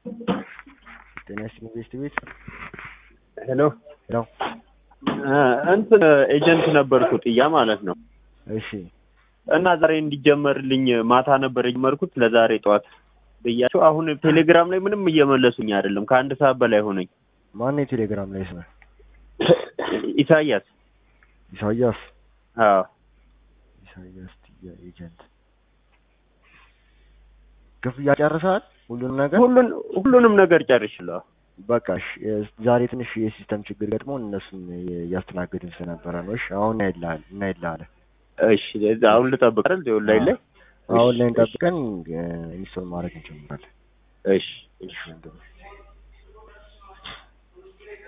ጤና ይስጥልኝ ቤስት ቤት ሄሎ ሄሎ እንትን ኤጀንት ነበርኩ ጥያ ማለት ነው። እሺ እና ዛሬ እንዲጀመርልኝ ማታ ነበር የጀመርኩት ለዛሬ ጠዋት ብያቸው፣ አሁን ቴሌግራም ላይ ምንም እየመለሱኝ አይደለም። ከአንድ ሰዓት በላይ ሆነኝ። ማን የቴሌግራም ላይ ስመ ኢሳያስ ኢሳያስ አዎ ኢሳያስ ትያ ኤጀንት ክፍያ ጨርሰሃል? ሁሉንም ነገር ሁሉን ሁሉንም ነገር ጨርሽለሁ። በቃ እሺ፣ ዛሬ ትንሽ የሲስተም ችግር ገጥሞን እነሱን እያስተናገድን ስለነበረ ነው። እሺ አሁን እናይልሃል እናይልሃለን። እሺ አሁን ልጠብቅ አይደል? ኦንላይን ላይ አሁን ላይ እንጠብቀን ኢንስቶል ማድረግ እንጀምራለን። እሺ እሺ ወንድሜ